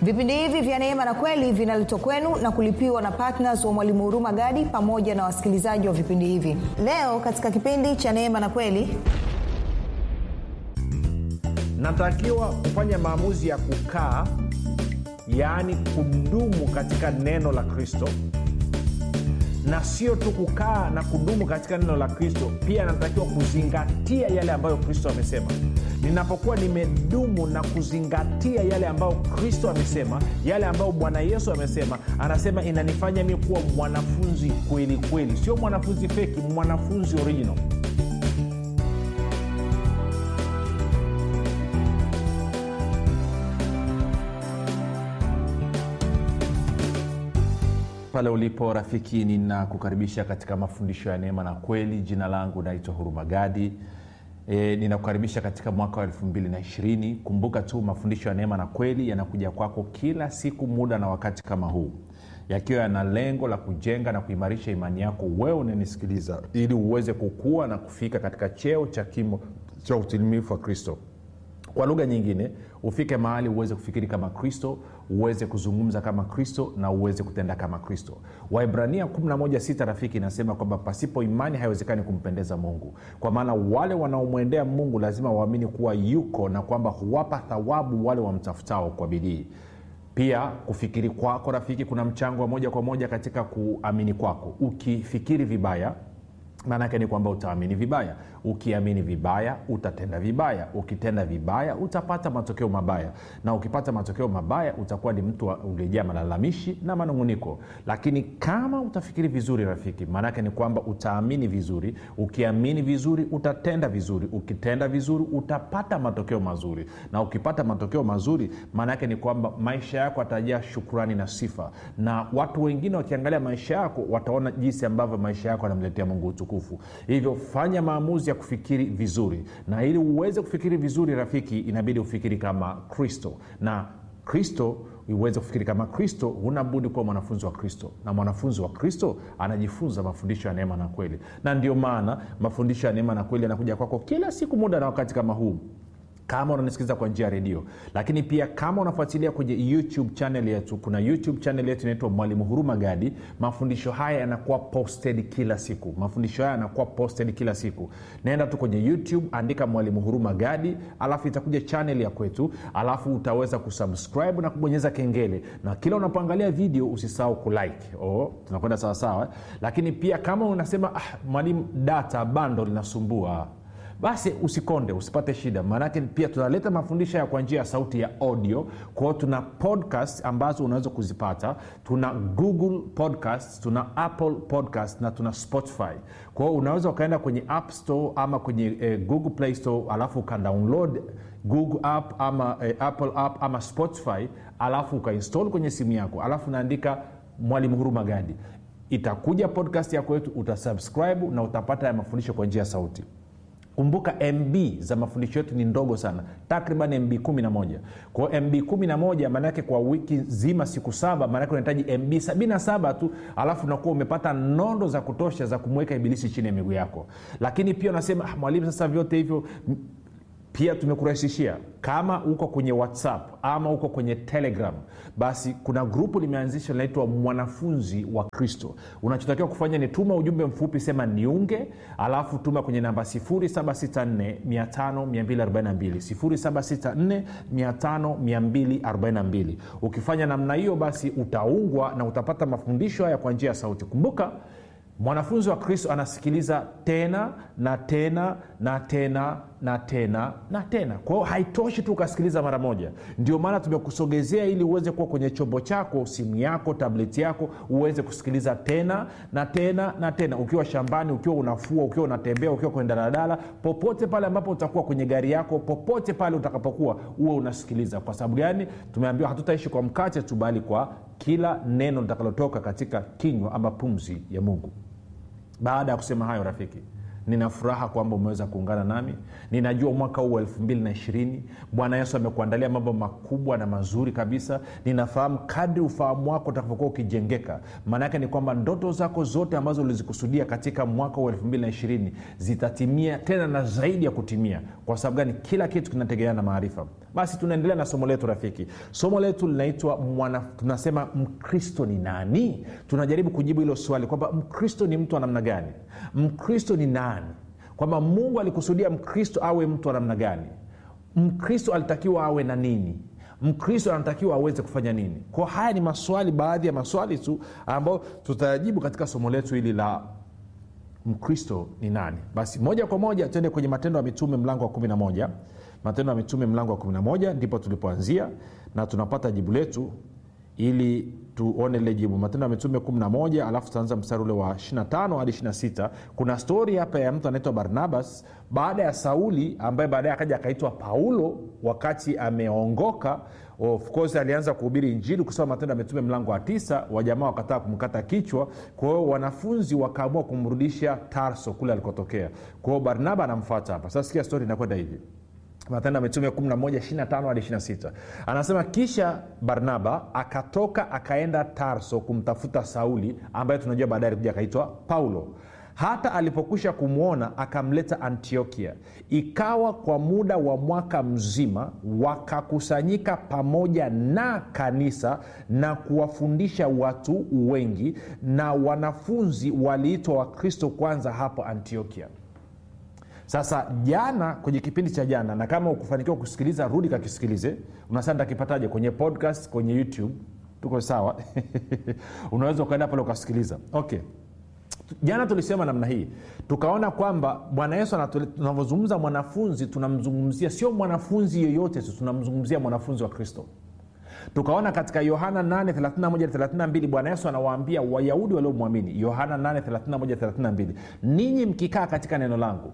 vipindi hivi vya neema na kweli vinaletwa kwenu na kulipiwa na ptns wa mwalimu huruma gadi pamoja na wasikilizaji wa vipindi hivi leo katika kipindi cha neema na kweli natakiwa kufanya maamuzi ya kukaa yaani kudumu katika neno la kristo na sio tu kukaa na kudumu katika neno la kristo pia natakiwa kuzingatia yale ambayo kristo amesema ninapokuwa nimedumu na kuzingatia yale ambayo kristo amesema yale ambayo bwana yesu amesema anasema inanifanya mi kuwa mwanafunzi kweli kweli sio mwanafunzi feki mwanafunzi original pale ulipo rafiki ninakukaribisha katika mafundisho ya neema na kweli jina langu naitwa hurumagadi e, ninakukaribisha katika mwaka wa 220 kumbuka tu mafundisho ya neema na kweli yanakuja kwako kila siku muda na wakati kama huu yakiwa yana lengo la kujenga na kuimarisha imani yako wewe unanisikiliza ili uweze kukua na kufika katika cheo cha kimo cha utimilifu wa kristo kwa lugha nyingine ufike mahali uweze kufikiri kama kristo uweze kuzungumza kama kristo na uweze kutenda kama kristo waibrania 116 rafiki inasema kwamba pasipo imani haiwezekani kumpendeza mungu kwa maana wale wanaomwendea mungu lazima waamini kuwa yuko na kwamba huwapa thawabu wale wamtafutao kwa bidii pia kufikiri kwako rafiki kuna mchango wa moja kwa moja katika kuamini kwako ukifikiri vibaya maanaake ni kwamba utaamini vibaya ukiamini vibaya utatenda vibaya ukitenda vibaya utapata matokeo mabaya na ukipata matokeo mabaya utakuwa ni mtu uliejaa malalamishi na manunguniko lakini kama utafikiri vizuri rafiki maanaake ni kwamba utaamini vizuri ukiamini vizuri utatenda vizuri ukitenda vizuri utapata matokeo mazuri na ukipata matokeo mazuri maanaake ni kwamba maisha yako atajaa shukurani na sifa na watu wengine wakiangalia maisha yako wataona jinsi ambavyo maisha yako yanamletea mungu utukufu hivyo fanya maamuzi ya kufikiri vizuri na ili uweze kufikiri vizuri rafiki inabidi ufikiri kama kristo na kristo uweze kufikiri kama kristo huna budi kuwa mwanafunzi wa kristo na mwanafunzi wa kristo anajifunza mafundisho ya neema na kweli na ndio maana mafundisho ya neema na kweli yanakuja kwako kila siku muda na wakati kama huu kama unanisikiliza kwa njia ya redio lakini pia kama unafuatilia kwenye youtube channel yetu kuna youtube channel yetu inaitwa mwalimu huruma gadi mafundisho haya yanakuwa posted kila siku mafundisho haya yanakuwa posted kila siku naenda tu kwenye youtube andika mwalimu huruma gadi alafu itakuja channel ya kwetu alafu utaweza kusubscribe na kubonyeza kengele na kila unapoangalia video usisahau kulike oh, tunakwenda sawasawa lakini pia kama unasema ah, mwalimu data bando linasumbua basi usikonde usipate shida maanake pia tunaleta mafundisho ya kwa njia ya sauti ya audio kwao tuna podcast ambazo unaweza kuzipata tuna google podcast tuna apple podcast na tuna spotify kwao unaweza ukaenda kwenye app store ama kwenye eh, google play store alafu ukadownload google app ama eh, apple app ama spotify alafu ukainstall kwenye simu yako alafu unaandika mwalimu huruma gadi itakuja podcast yako yetu utasubscribe na utapata ya mafundisho kwa njia ya sauti kumbuka mb za mafundisho yetu ni ndogo sana takriban mb 11 kwao mb 11 maanaake kwa wiki nzima siku saba maanake unahitaji mb 77 tu alafu unakuwa umepata nondo za kutosha za kumweka ibilisi chini ya miguu yako lakini pia unasema ah, mwalimu sasa vyote hivyo pia tumekurahisishia kama uko kwenye whatsapp ama uko kwenye telegram basi kuna grupu limeanzishwa linaitwa mwanafunzi wa kristo unachotakiwa kufanya ni tuma ujumbe mfupi sema niunge alafu tuma kwenye namba 764 5242 ukifanya namna hiyo basi utaungwa na utapata mafundisho haya kwa njia ya sauti kumbuka mwanafunzi wa kristo anasikiliza tena na tena na tena na tena na tena kwa hiyo haitoshi tu ukasikiliza mara moja ndio maana tumekusogezea ili uweze kuwa kwenye chombo chako simu yako tableti yako uweze kusikiliza tena na tena na tena ukiwa shambani ukiwa unafua ukiwa unatembea ukiwa kwenye daladala popote pale ambapo utakuwa kwenye gari yako popote pale utakapokuwa uwe unasikiliza kwa sababu gani tumeambiwa hatutaishi kwa mkate tu bali kwa kila neno litakalotoka katika kinywa ama pumzi ya mungu baada ya kusema hayo rafiki nina furaha kwamba umeweza kuungana nami ninajua mwaka huu wa elfu mbili na ishirini bwana yesu amekuandalia mambo makubwa na mazuri kabisa ninafahamu kadri ufahamu wako utakapokuwa ukijengeka maanaake ni kwamba ndoto zako zote ambazo ulizikusudia katika mwaka huu wa elfu mbili na ishirini zitatimia tena na zaidi ya kutimia kwa sababu gani kila kitu kinategemea na maarifa basi tunaendelea na somo letu rafiki somo letu linaitwa mwana tunasema mkristo ni nani tunajaribu kujibu hilo swali kwamba mkristo ni mtu wa namna gani mkristo ni nani kwamba mungu alikusudia mkristo awe mtu wa namna gani mkristo alitakiwa awe na nini mkristo anatakiwa aweze kufanya nini kwa haya ni maswali baadhi ya maswali tu ambayo tutayajibu katika somo letu hili la mkristo ni nani basi moja kwa moja tuende kwenye matendo ya mitume mlango wa 11 matendo ya mitume mlango wa 11 ndipo tulipoanzia na tunapata jibu letu ili tuone lile jibu matendo ya mitume 11 alafu tutaanza mstari ule wa 25 hadi 26 kuna stori hapa ya mtu anaitwa barnabas baada ya sauli ambaye baadaye akaja akaitwa paulo wakati ameongoka of course alianza kuhubiri injili kusoma matendo ya mitume mlango wa tisa wajamaa wakataa kumkata kichwa kwa hiyo wanafunzi wakaamua kumrudisha tarso kule alikotokea kwa hiyo barnaba anamfuata hapa sasa sikia stori inakwenda hivi matendo ya mitume 11 hadi 26 anasema kisha barnaba akatoka akaenda tarso kumtafuta sauli ambaye tunajua baadaye alikuja akaitwa paulo hata alipokwisha kumwona akamleta antiokia ikawa kwa muda wa mwaka mzima wakakusanyika pamoja na kanisa na kuwafundisha watu wengi na wanafunzi waliitwa wakristo kwanza hapo antiokia sasa jana kwenye kipindi cha jana na kama ukufanikiwa kusikiliza rudi kakisikilize unasema ntakipataje kwenye podcast kwenye youtube tuko sawa unaweza ukaenda pale ukasikiliza okay jana tulisema namna hii tukaona kwamba bwana yesu tunavyozungumza mwanafunzi tunamzungumzia sio mwanafunzi yeyote tu tunamzungumzia mwanafunzi wa kristo tukaona katika yohana 832 bwana yesu anawaambia wayahudi waliomwamini yohana 832 ninyi mkikaa katika neno langu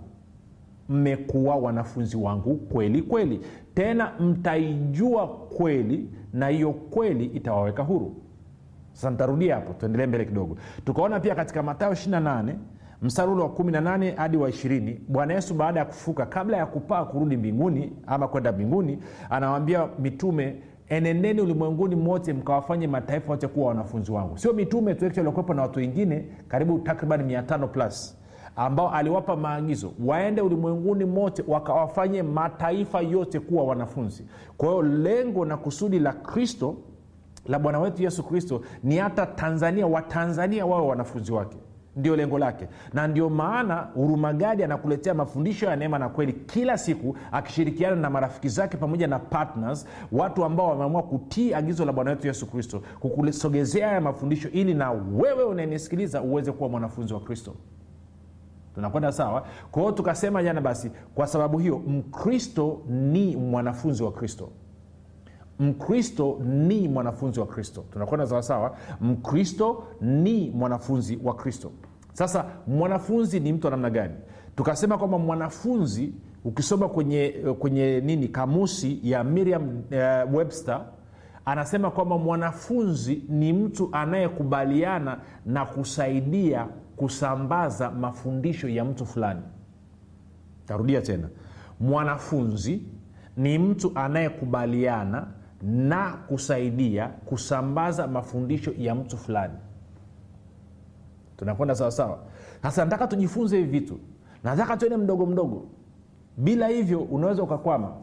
mmekuwa wanafunzi wangu kweli kweli tena mtaijua kweli na hiyo kweli itawaweka huru sasa ntarudia hapo tuendelee mbele kidogo tukaona pia katika matayo 28 mstari ule wa 18 hadi wa 20 bwana yesu baada ya kufuka kabla ya kupaa kurudi mbinguni ama kwenda mbinguni anawambia mitume enendeni ulimwenguni mote mkawafanye mataifa wote kuwa wanafunzi wangu sio mitume tu waliokuwepo na watu wengine karibu takriban 500 plus ambao aliwapa maagizo waende ulimwenguni mote wakawafanye mataifa yote kuwa wanafunzi kwa hiyo lengo na kusudi la kristo la bwana wetu yesu kristo ni hata tanzania watanzania wawe wanafunzi wake ndio lengo lake na ndio maana hurumagadi anakuletea mafundisho ya neema na kweli kila siku akishirikiana na marafiki zake pamoja na partners watu ambao wameamua kutii agizo la bwana wetu yesu kristo kukusogezea haya mafundisho ili na wewe unayenisikiliza uweze kuwa mwanafunzi wa kristo tunakwenda sawa kwa hiyo tukasema jana basi kwa sababu hiyo mkristo ni mwanafunzi wa kristo mkristo ni mwanafunzi wa kristo tunakwenda sawasawa mkristo ni mwanafunzi wa kristo sasa mwanafunzi ni mtu wa namna gani tukasema kwamba mwanafunzi ukisoma kwenye kwenye nini kamusi ya miriam uh, webster anasema kwamba mwanafunzi ni mtu anayekubaliana na kusaidia kusambaza mafundisho ya mtu fulani tarudia tena mwanafunzi ni mtu anayekubaliana na kusaidia kusambaza mafundisho ya mtu fulani tunakwenda sawasawa sasa nataka tujifunze hivi vitu nataka tuende mdogo mdogo bila hivyo unaweza ukakwama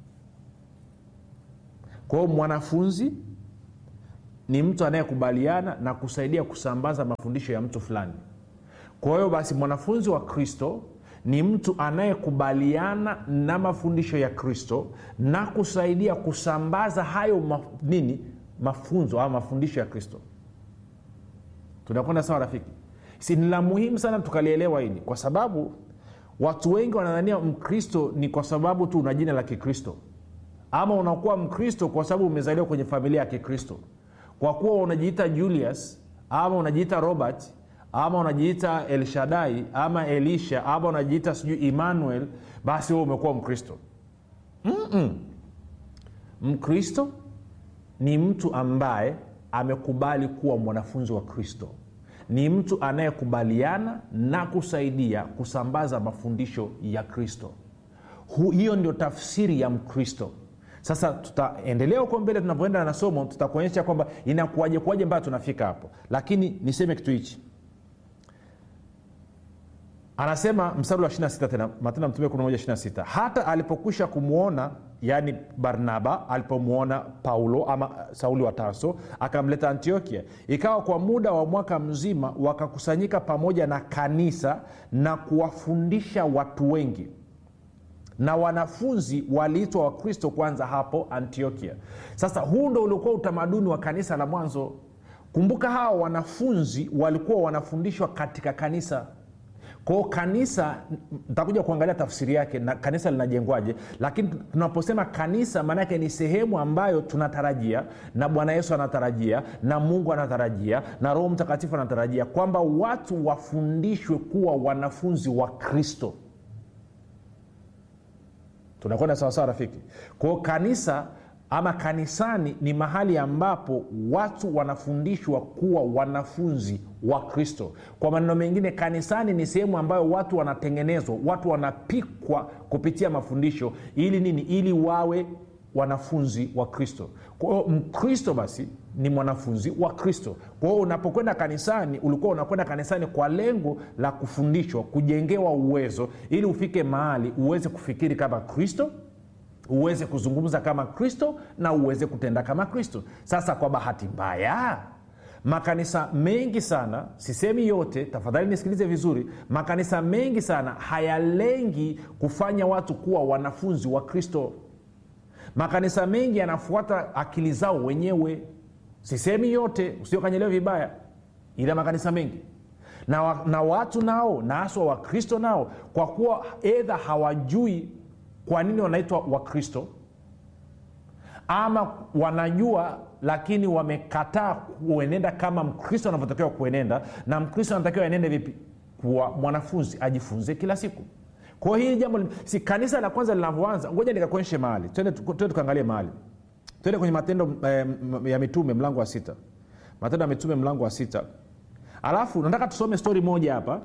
kwa hiyo mwanafunzi ni mtu anayekubaliana na kusaidia kusambaza mafundisho ya mtu fulani kwa hiyo basi mwanafunzi wa kristo ni mtu anayekubaliana na mafundisho ya kristo na kusaidia kusambaza hayo ma, nini mafunzo au mafundisho ya kristo tunakwenda sawa rafiki si ni la muhimu sana tukalielewa hili kwa sababu watu wengi wanadhania mkristo ni kwa sababu tu una jina la kikristo ama unakuwa mkristo kwa sababu umezaliwa kwenye familia ya kikristo kwa kuwa unajiita julius ama unajiita robert ama unajiita elshadai ama elisha ama unajiita sijui emmanuel basi huo umekuwa mkristo Mm-mm. mkristo ni mtu ambaye amekubali kuwa mwanafunzi wa kristo ni mtu anayekubaliana na kusaidia kusambaza mafundisho ya kristo Hu, hiyo ndio tafsiri ya mkristo sasa tutaendelea huko mbele tunapoenda na somo tutakuonyesha kwamba inakuaje kuaje mpaka tunafika hapo lakini niseme kitu hichi anasema mstari wa 26 tena matendo ya mtume 11 hata alipokwisha kumwona yaani barnaba alipomwona paulo ama sauli wa tarso akamleta antiokia ikawa kwa muda wa mwaka mzima wakakusanyika pamoja na kanisa na kuwafundisha watu wengi na wanafunzi waliitwa wakristo kwanza hapo antiokia sasa huu ndo uliokuwa utamaduni wa kanisa la mwanzo kumbuka hawa wanafunzi walikuwa wanafundishwa katika kanisa kwao kanisa ntakuja kuangalia tafsiri yake na kanisa linajengwaje lakini tunaposema kanisa maanaake ni sehemu ambayo tunatarajia na bwana yesu anatarajia na mungu anatarajia na roho mtakatifu anatarajia kwamba watu wafundishwe kuwa wanafunzi wa kristo tunakwenda sawasawa rafiki kwao kanisa ama kanisani ni mahali ambapo watu wanafundishwa kuwa wanafunzi wa kristo kwa maneno mengine kanisani ni sehemu ambayo watu wanatengenezwa watu wanapikwa kupitia mafundisho ili nini ili wawe wanafunzi wa kristo kwao mkristo basi ni mwanafunzi wa kristo kwa hiyo unapokwenda kanisani ulikuwa unakwenda kanisani kwa lengo la kufundishwa kujengewa uwezo ili ufike mahali uweze kufikiri kama kristo uweze kuzungumza kama kristo na uweze kutenda kama kristo sasa kwa bahati mbaya makanisa mengi sana sisemi yote tafadhali nisikilize vizuri makanisa mengi sana hayalengi kufanya watu kuwa wanafunzi wa kristo makanisa mengi yanafuata akili zao wenyewe sisemi yote usiokanyelewa vibaya ila makanisa mengi na, wa, na watu nao na haswa wakristo nao kwa kuwa edha hawajui kwa nini wanaitwa wakristo ama wanajua lakini wamekataa kuenenda kama mkristo anavyotakiwa kuenenda na mkristo anatakiwa enende vipi kuwa mwanafunzi ajifunze kila siku kwa hiyo hili jambo si kanisa la kwanza linavyoanza ngoja nikakuonyeshe mahali twende tukaangalie mahali twende kwenye matendo eh, ya mitume mlango wa sita matendo ya mitume mlango wa sita alafu nataka tusome stori moja hapa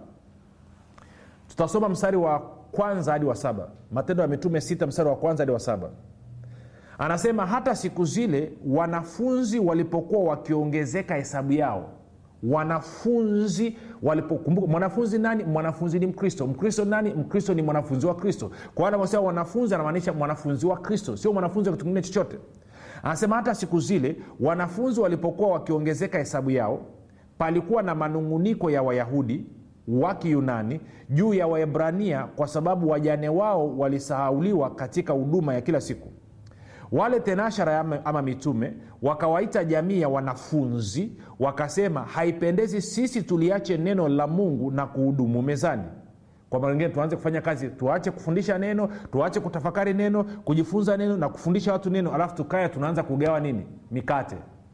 tutasoma mstari wa kwanza hadi wa saba matendo ya mitume sita mstari wa kwanza hadi wa saba anasema hata siku zile wanafunzi walipokuwa wakiongezeka hesabu yao wanafunzi walipokumbuka mwanafunzi nani mwanafunzi ni mkristo mkristo nani mkristo ni mwanafunzi wa kristo kwa anavyosema wanafunzi anamaanisha mwanafunzi wa kristo sio mwanafunzi wa kitu kingine chochote anasema hata siku zile wanafunzi walipokuwa wakiongezeka hesabu yao palikuwa na manunguniko ya wayahudi wa kiyunani juu ya waebrania kwa sababu wajane wao walisahauliwa katika huduma ya kila siku wale tenashara ama, ama mitume wakawaita jamii ya wanafunzi wakasema haipendezi sisi tuliache neno la mungu na kuhudumu mezani kwa mara ingine tuanze kufanya kazi tuache kufundisha neno tuache kutafakari neno kujifunza neno na kufundisha watu neno alafu tukaya tunaanza kugawa nini mikate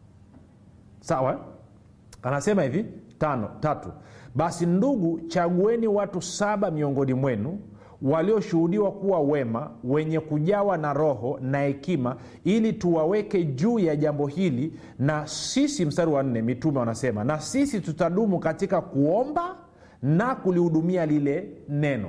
sawa anasema hivi tano tatu basi ndugu chagueni watu saba miongoni mwenu walioshuhudiwa kuwa wema wenye kujawa na roho na hekima ili tuwaweke juu ya jambo hili na sisi mstari wa nne mitume wanasema na sisi tutadumu katika kuomba na kulihudumia lile neno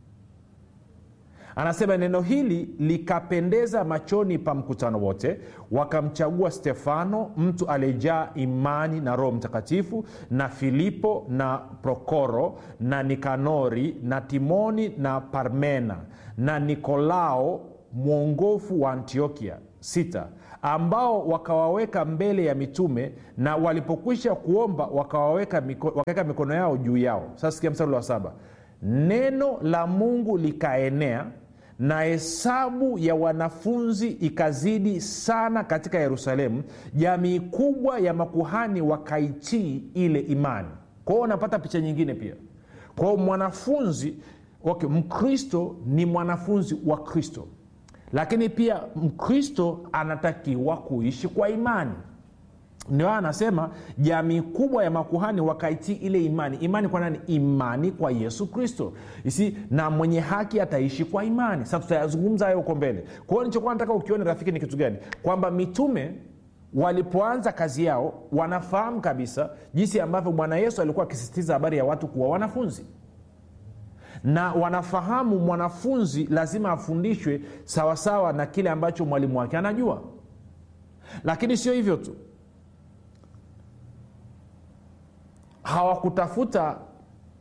anasema neno hili likapendeza machoni pa mkutano wote wakamchagua stefano mtu aliyejaa imani na roho mtakatifu na filipo na prokoro na nikanori na timoni na parmena na nikolao mwongofu wa antiokia sita ambao wakawaweka mbele ya mitume na walipokwisha kuomba wakawaweka miko, wakaweka mikono yao juu yao sasa sikia mstari wa saba neno la mungu likaenea na hesabu ya wanafunzi ikazidi sana katika yerusalemu jamii kubwa ya makuhani wakaitii ile imani kwa hiyo unapata picha nyingine pia kwao mwanafunzi okay, mkristo ni mwanafunzi wa kristo lakini pia mkristo anatakiwa kuishi kwa imani ndio anasema jamii kubwa ya makuhani wakaitii ile imani imani kwa nani imani kwa yesu kristo isi na mwenye haki ataishi kwa imani sasa tutayazungumza hayo huko mbele kwa hiyo nichokuwa nataka ukione rafiki ni kitu gani kwamba mitume walipoanza kazi yao wanafahamu kabisa jinsi ambavyo bwana yesu alikuwa akisisitiza habari ya watu kuwa wanafunzi na wanafahamu mwanafunzi lazima afundishwe sawasawa na kile ambacho mwalimu wake anajua lakini sio hivyo tu hawakutafuta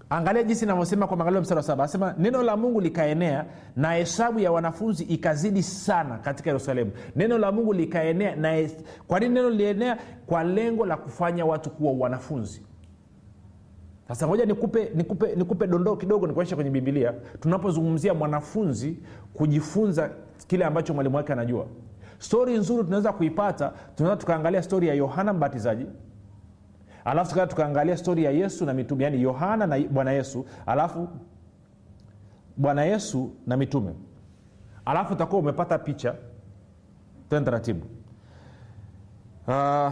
angalia jinsi inavyosema kwa maangalio mstari wa saba anasema neno la mungu likaenea na hesabu ya wanafunzi ikazidi sana katika yerusalemu neno la mungu likaenea na hes- kwa nini neno lilienea kwa lengo la kufanya watu kuwa wanafunzi sasa moja nikupe, nikupe, nikupe dondoo kidogo nikuonyesha kwenye bibilia tunapozungumzia mwanafunzi kujifunza kile ambacho mwalimu wake anajua stori nzuri tunaweza kuipata tunaweza tukaangalia stori ya yohana mbatizaji alafu tukaa tukaangalia stori ya yesu na mitume yaani yohana na bwana yesu alafu bwana yesu na mitume alafu utakuwa umepata picha tena taratibu uh,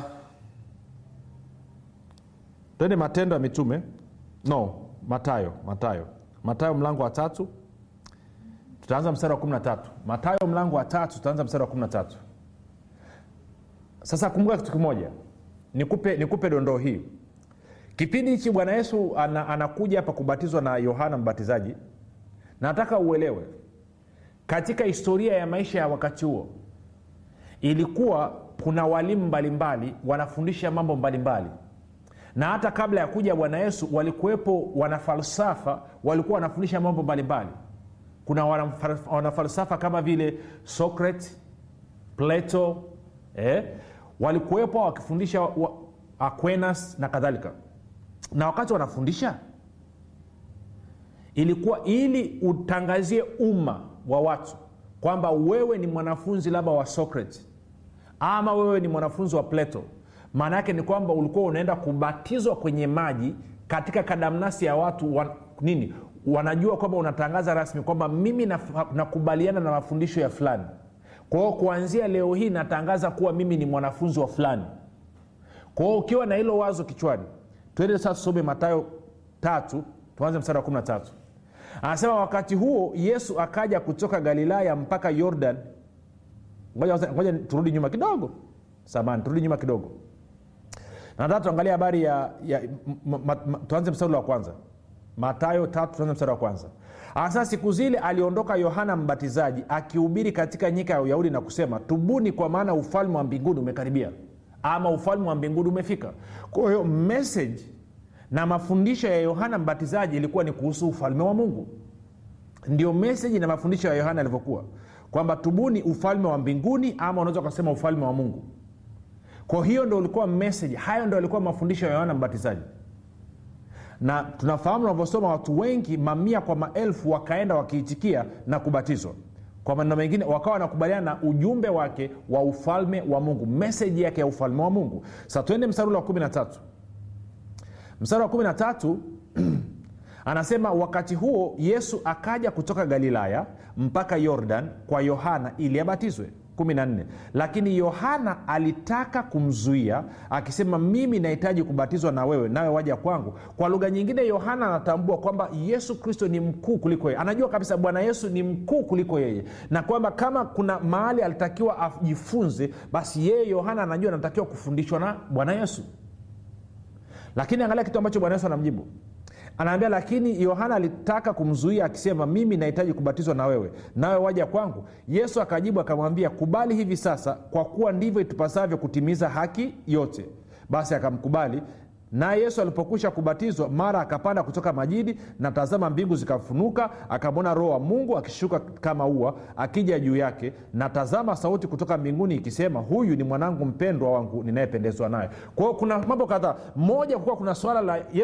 twende matendo ya mitume no matayo matayo matayo mlango wa tatu tutaanza mstari wa kumi na tatu matayo mlango wa tatu tutaanza mstari wa kumi na tatu sasa kumbuka kitu kimoja nikupe, nikupe dondoo hii kipindi hichi bwana yesu ana, anakuja hapa kubatizwa na yohana mbatizaji nataka uelewe katika historia ya maisha ya wakati huo ilikuwa kuna walimu mbalimbali wanafundisha mambo mbalimbali na hata kabla ya kuja bwana yesu walikuwepo wanafalsafa walikuwa wanafundisha mambo mbalimbali kuna wanafal- wanafalsafa kama vile socrates plato eh? walikuwepo wakifundisha wa, aquinas na kadhalika na wakati wanafundisha ilikuwa ili utangazie umma wa watu kwamba wewe ni mwanafunzi labda wa socrates ama wewe ni mwanafunzi wa plato maana yake ni kwamba ulikuwa unaenda kubatizwa kwenye maji katika kadamnasi ya watu wa, nini wanajua kwamba unatangaza rasmi kwamba mimi naf- nakubaliana na mafundisho ya fulani kwa hiyo kuanzia leo hii natangaza kuwa mimi ni mwanafunzi wa fulani kwa hiyo ukiwa na hilo wazo kichwani twende sasa tusome matayo tatu tuanze mstari wa 13 anasema wakati huo yesu akaja kutoka galilaya mpaka yordan ngoja, ngoja turudi nyuma kidogo samani turudi nyuma kidogo nataka tuangalia habari ya, ya m, m, m, tuanze mstari wa kwanza matayo tatu tuanze mstari wa kwanza hasa siku zile aliondoka yohana mbatizaji akihubiri katika nyika ya uyahudi na kusema tubuni kwa maana ufalme wa mbinguni umekaribia ama ufalme wa mbinguni umefika kwa hiyo message na mafundisho ya yohana mbatizaji ilikuwa ni kuhusu ufalme wa mungu ndio meseji na mafundisho ya yohana yalivyokuwa kwamba tubuni ufalme wa mbinguni ama unaweza ukasema ufalme wa mungu kwa hiyo ndo ulikuwa message hayo ndo alikuwa mafundisho ya yohana mbatizaji na tunafahamu unavyosoma watu wengi mamia kwa maelfu wakaenda wakiitikia na kubatizwa kwa maneno mengine wakawa wanakubaliana na ujumbe wake wa ufalme wa mungu meseji yake ya ufalme wa mungu sa tuende mstari ule wa kumi na tatu mstari wa kumi na tatu anasema wakati huo yesu akaja kutoka galilaya mpaka yordan kwa yohana ili abatizwe 14 lakini yohana alitaka kumzuia akisema mimi nahitaji kubatizwa na wewe nawe waja kwangu kwa lugha nyingine yohana anatambua kwamba yesu kristo ni mkuu kuliko yeye anajua kabisa bwana yesu ni mkuu kuliko yeye na kwamba kama kuna mahali alitakiwa ajifunze basi yeye yohana anajua anatakiwa kufundishwa na bwana yesu lakini angalia kitu ambacho bwana yesu anamjibu anaambia lakini yohana alitaka kumzuia akisema mimi nahitaji kubatizwa na wewe nawe waja kwangu yesu akajibu akamwambia kubali hivi sasa kwa kuwa ndivyo itupasavyo kutimiza haki yote basi akamkubali naye yesu alipokwisha kubatizwa mara akapanda kutoka majini na tazama mbingu zikafunuka akamwona roho wa mungu akishuka kama ua akija juu yake na tazama sauti kutoka mbinguni ikisema huyu ni mwanangu mpendwa wangu ninayependezwa naye kwa hiyo kuna mambo kadhaa moja kukuwa kuna swala la